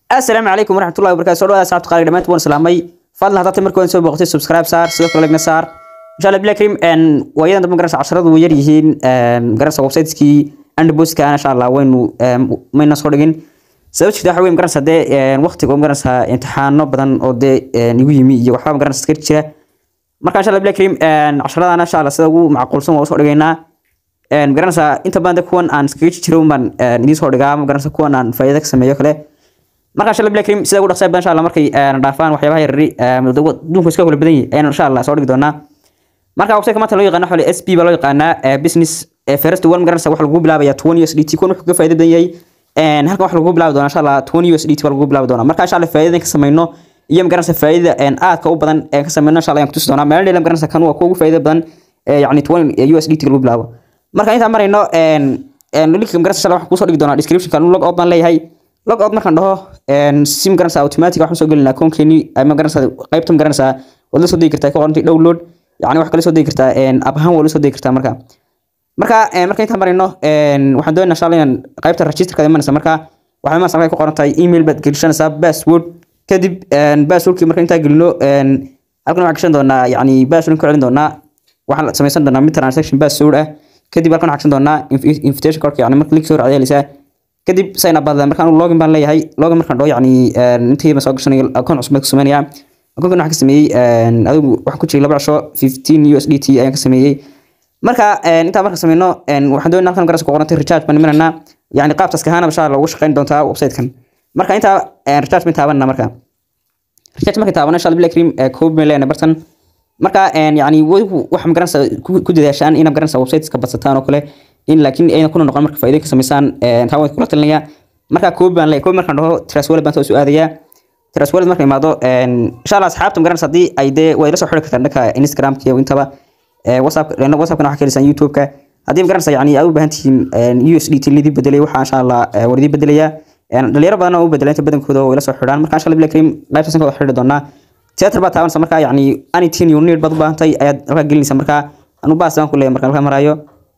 asalaamu calaykum waraxmatullahi wabarakatu soo dhawaada asxaabta qaali dhamaantiin waan salaamay fadlan haddaad markii waan soo booqatay subscribe saar sidoo kale legna saar insha allah billahi karim en waayadan dambe garanaysa casharadu way yar yihiin garanaysa websiteskii andboska insha allah waynu mayna soo dhigin sabab jirta waxa weeye garanaysa dee waqtiga garanaysa imtixaano badan oo dee igu yimi iyo waxba garanaysa iska jira marka insha allah billahi karim casharadana insha allah sida ugu macquulsan waa usoo dhigaynaa garanaysa inta badan de kuwan aan iskaga jiro baan idiin soo dhigaa garanaysa kuwan aan faa'iido ka sameeyo kale marka insha allah billahi karim sida ugu dhaqsaha badan insha allah markay dhaafaan waxyaabaha yarari adduunku iska kula badan yahay ayaan insha allah soo dhigi doonaa marka website maanta loo yaqaano xole sp baa loo yaqaanaa business first one garanaysa waxa lagu bilaabaya 20 USDT kun wuxuu ka faa'iido badan yahay een halkan waxa lagu bilaabi doonaa insha allah 20 USDT baa lagu bilaabi doonaa marka insha allah faa'iidada ka sameeyno iyo garanaysa faa'iidada een aadka u badan ee ka sameeyno insha allah aan ku tusi doonaa meel dheelam garanaysa kan waa kuwa faa'iido badan yani 20 USDT lagu bilaabo marka inta marayno een een link garanaysa insha allah waxaan ku soo dhigi doonaa description kan log out baan leeyahay log out markaan dhaho een sim garanaysa automatic waxaan soo gelinaa akoonkeeni ama garanaysa qaybtan garanaysa wada soo digi kartaa ka qorantay download yani wax kale soo degi kartaa app ahaan waa la soo degi kartaa marka marka marka intaan marayno waxaan doonaynaa insha allah inaan qaybta registerka imanaysa marka waxaa imanaysa markay ku qoran tahay email baad gelishanaysaa password kadib passwordkii marka intaa gelino halkan waxaan gashan doonaa yani password ku celin doonaa waxaan samaysan doonaa mid transaction password ah kadib halkan waxaan gashan doonaa invitation code yani marka link soo raacday helaysaa kadib sign up baad markaan login baan leeyahay login markaan dhaho yani intii ma soo gashanay account cusub baan ku sameynayaa akoonkan waxaan ka sameeyey adigu waxaan ku jiray laba casho 15 USDT ayaan ka sameeyey marka intaa marka sameyno waxaan doonaa halkan garas ku qorantay recharge baan imananaa yani qaabtaas kahaana insha Allah ugu shaqeyn doontaa website-kan marka intaa recharge baan taabanna marka recharge marka taabana insha Allah billahi karim koob meel leena bartan marka yani wax ma garanaysa ku dadaashaan inaad garanaysa website-ka badsataan oo kale in laakiin ayna kuna noqon marka faa'iido ka sameysaan taa waan kula talinayaa marka koob baan leeyahay koob markaan dhaho trust wallet baan soo aadayaa trust wallet marka imaado insha Allah asxaabta magaranaysa hadii ay dee way la soo xiri kartaan dhanka Instagram iyo intaba WhatsApp lana WhatsApp kana waxa kalisan YouTube ka hadii magaranaysa yani ay u baahan tihiin USDT lidii bedelay waxa insha Allah waridi bedelaya dhalinyaro badan oo u bedelay inta badankooda way la soo xiraan marka insha Allah billahi karim qaybtaas ka xiri doonaa theater baa taabanaysa marka yani anything you need bad u baahantay ayaad halka gelinaysa marka anu baas baan ku leeyahay marka halka marayo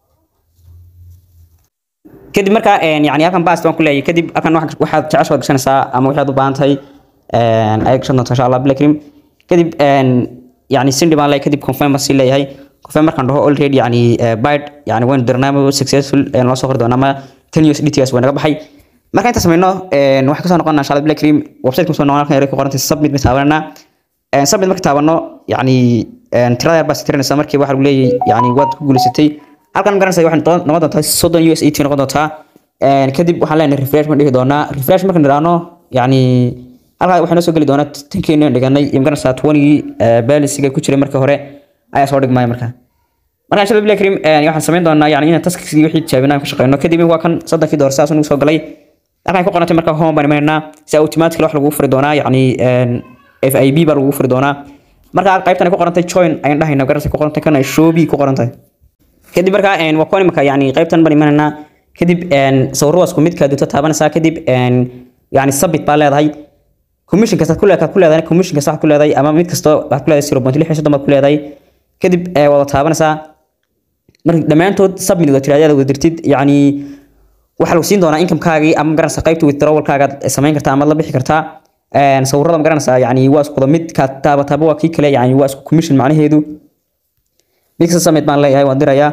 kadib marka yani halkan baas baan ku leeyahay kadib halkan waxaad jeceshaad gashanaysaa ama waxaad u baahan tahay ay gashan doonto insha Allah billahi karim kadib yani sindi baan leeyahay kadib confirm baan sii leeyahay confirm markaan dhaho already yani byte yani waan dirnaamo successful ee noo soo qori doonaa ama 10 USDT gas waa naga baxay marka inta sameyno waxaan kasoo noqonaa insha Allah billahi karim website ku soo noqonaa halkan ku qorantay submit baan taabanaa submit marka taabano yani tirada yar baa tirinaysa markii waxa lagu leeyahay yani waad ku guuleysatay halkan garanaysa waxay noqon doontaa 30 USDT noqon doontaa kadib waxaan leenahay refresh ma dhihi doonaa refresh markaan dhiraano yani halkaa waxaa noo soo geli doonaa tankeeni aan dhiganay iyo magaranaysaa twenigii baalisiga ku jiray markii hore ayaa soo dhigmaya marka marka insha allah billahi karim waxaan samayn doonaa yani inaan taskigii wixii tijaabinaan ka shaqeyno kadib waa kan soddonkii door saas nagu soo galay halkan ku qorantay marka home baan imanaynaa si automatically wax lagu furi doonaa yani FIB baa lagu furi doonaa marka qaybtan ku qorantay join ayaan dhahayna garanaysa ku qorantay kana showbi ku qorantay kadib marka waa kuwan imika yani qaybtan baan imanaynaa kadib sawiradaas ku midka dunta taabanaysaa kadib yani submit baa leedahay commission kasta ku leedahay ku leedahay commission kasta ku leedahay ama mid kasto waxa ku leedahay 0.6 baad ku leedahay kadib ee wada taabanaysaa marka dhamaantood submit wada tiraadada wada dirtid yani waxa lagu siin doonaa income-kaagii ama garanaysa qaybta withdrawal-kaaga samayn kartaa ama la bixi kartaa een sawirada ma garanaysaa yani waa isku mid ka taaba taaba waa kii kale yani waa isku commission macnaheedu mid kasta submit baan leeyahay waan dirayaa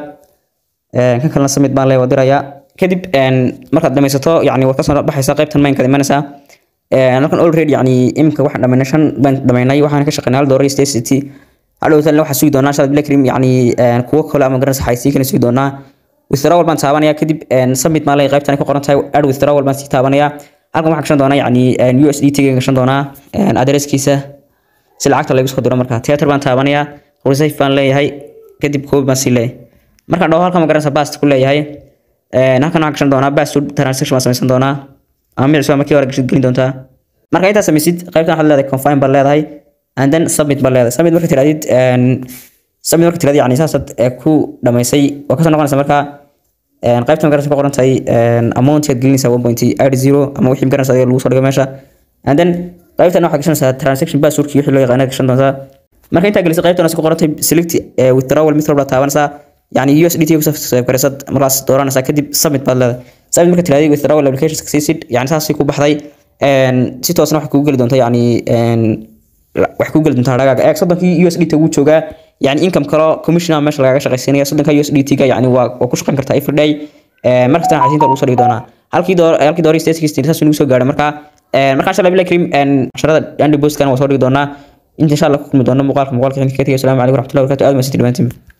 een kan kalena submit baan leeyahay waan dirayaa kadib een markaad dhamaysato yani waad ka soo baxaysaa qaybtan main ka imanaysaa halkan already yani imika waxaan dhamaynay shan baan dhamaynay waxaan ka shaqeynay hal doolar state city hadhow tan waxaa sugi doonaa shad black cream yani kuwo kale ama garanaysa xaysiin kana sugi doonaa withdrawal baan taabanaya kadib submit maa leeyahay qaybtan ku qoran tahay add withdrawal baan sii taabanaya halkan waxaan gashan doonaa yani USDT ga gashan doonaa adresskiisa si lacagta lagu soo diro marka theater baan taabanaya receive baan leeyahay kadib koob baan sii leeyahay markaan dhaho halkan ma garanaysa bast ku leeyahay halkan waxaan gashan doonaa bast transaction baan samaysan doonaa ama micsuba markii hore gashid gelin doontaa marka intaa samaysid qaybtan waxaad leedahay confirm baad leedahay and then submit baad leedahay submit marka tiraadid submit marka tiraadid yani saasaad ku dhamaysay waa kasoo noqonaysa marka qaybtan magarasa ku qoran tahay amount aad gelinaysaa one point eight zero ama wixii magarasa adiga lagu soo dhigo meesha and then qaybtan waxaad gashanaysaa transaction passwordki wixii loo yaqaana gashan doontaa marka intaa gelisay qaybtan ku qoran tahay select withdrawal method baad taabanaysaa yani USDT ku soo gareysad markaas dooranaysaa kadib submit baad leedahay submit marka tiraadid withdrawal application succeeded yani saasii ku baxday een si toosna wax kugu geli doonta yani een wax kugu geli doonta hadhaaga eeg soddonkii USDT wuu joogaa yani income kalo commissioner meesha lagaga shaqaysiinaya soddonka USDT ga yani waa waa ku shaqayn kartaa every day een markastana xaysiinta lagu soo dhigi doonaa halkii door halkii door state sixteen saas inuu soo gaadhay marka een marka insha Allah billahi karim een casharada Andy Post kan waa soo dhigi doonaa inta insha Allah ku kulmi doona muuqaalka muuqaalka xigta ka tagay assalamu calaykum waraxmatullahi wabarakatuh aad ma sidii dhamaantiin